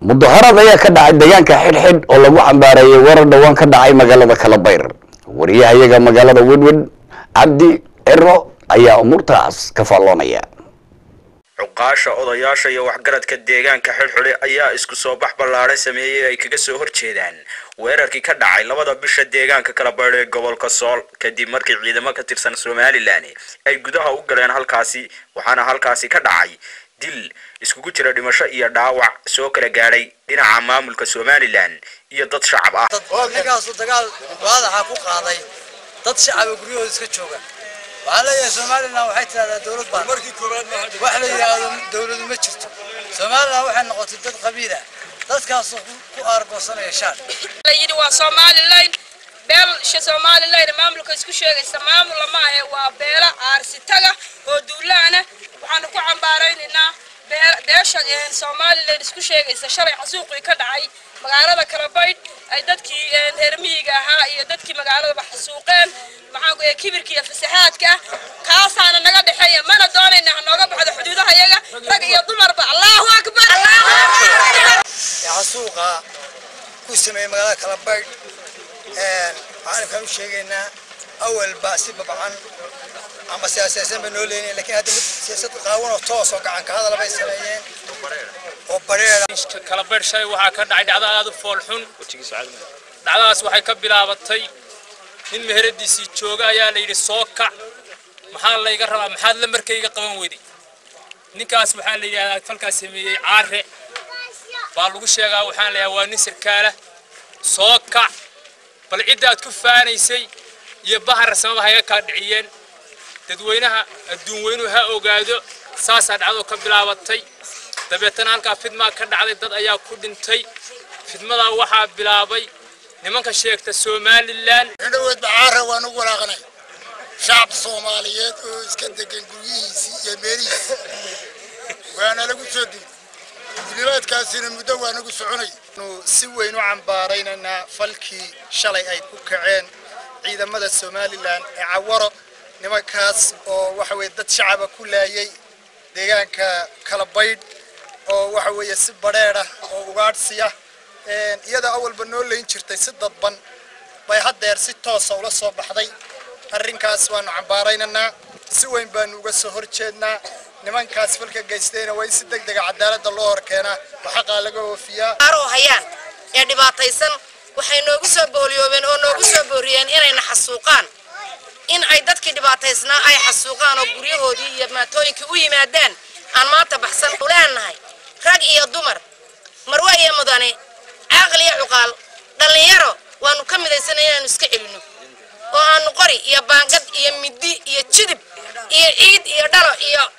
mudaharad ayaa ka dhacay deegaanka xidhxidh oo lagu xambaareeyay warar dhowaan ka dhacay magaalada kalabayr wariyahayaga magaalada wedwed cabdi ciro ayaa umuurtaas ka faalloonaya cuqaasha odayaasha iyo waxgaradka deegaanka xidhxidhi ayaa isku soo bax ballaadhan sameeyey ay kaga soo horjeedaan weerarkii ka dhacay labada bisha deegaanka kalabaydh ee gobolka sool kadib markii ciidamo ka tirsan somalilan ay gudaha u galeen halkaasi waxaana halkaasi ka dhacay dil iskugu jira dhimasho iyo dhaawac soo kala gaadhay dhinaca maamulka somalilan iyo dad shacab ah ninkaasu dagaal waadaxa ku qaaday dad shacaba guryahooda iska jooga waxaa leeyahay somalilan waxay tidhahdaa dowlad baan wax la yidhaahdo dowladu ma jirto somalilan waxay noqotay dad qabiila dadkaasoo ku aargoosanaya shaar la yidhi waa somalilan beelsha somalilan maamulka isku sheegaysa maamul lama ahe waa beela aarsitaga oo duulaana waxaanu ku cambaaraynaynaa beesha somalilan isku sheegaysa shalay xasuuqii ka dhacay magaalada kalabaydh ay dadkii reer miyiga ahaa iyo dadkii magaaladaba xasuuqeen maxaa kibirka iyo fasaxaadka kaasaana naga dhexeeya mana doonayna ha nooga baxdo xuduudaha yaga rag iyo dumarba allahu akbar xasuuqa ku sameeyey magaalada kalabaydh waxaan kaan u sheegaynaa awalba si babcan ama siyaasiyaasan ba noo leenayn lakiin hadda siyaasad qaawan oo toos oo gacan ka hadal bay sameeyeen oo bareera kalabaydh shalay waxaa ka dhacay dhacdo aad u foolxun dhacdadaas waxay ka bilaabatay nin meheradiisii jooga ayaa la yidhi soo kac maxaa layga rabaa maxaad la markayga qaban weyday ninkaas waxaa la yidhahdaa falkaas sameeyey caare baa lagu sheegaa waxaan leeyahay waa nin sarkaala soo kac bal cidda aad ku faanaysay iyo bahar samaba hayga kaa dhiciyeen dadweynaha adduun weynuhu ha ogaado saasaa dhacdo ka bilaabatay dabeetana halkaa fidmaa ka dhacday dad ayaa ku dhintay fidmadaa waxaa bilaabay nimanka sheegta somalilan indhaweed bacaara waan ugu walaaqnay shacab soomaaliyeed oo iska degan guryihiisii iyo meelihiisi waana lagu soo dilay dulimaadkaasina muddo waa nagu soconay si weyn u cambaaraynaynaa falkii shalay ay ku kaceen ciidamada somalilan ee cawaro nimankaas oo waxa weye dad shacaba ku laayay deegaanka kalabaydh oo waxa weeye si badheedh ah oo ugaadhsiya iyada awalba noo layn jirtay si dadban bay haddeer si toosa ula soo baxday arrinkaas waanu cambaaraynaynaa si weyn baanu uga soo horjeednaa nimankaas falka geystayna waa in si deg dega cadaaladda loo hor keenaa oo xaqaa laga oofiyaa oo hayaan ee dhibaataysan waxay noogu soo booliyoobeen oo noogu soo booriyeen inayna xasuuqaan in ay dadkii dhibaataysnaa ay xasuuqaan oo guryahoodii iyo maatooyinkii u yimaadaan aan maanta baxsan u leenahay rag iyo dumar marwe iyo mudane caaqil iyo cuqaal dhallinyaro waanu ka midaysanay inaanu iska celinno oo aanu qori iyo baangad iyo middi iyo jidib iyo ciid iyo dhalo iyo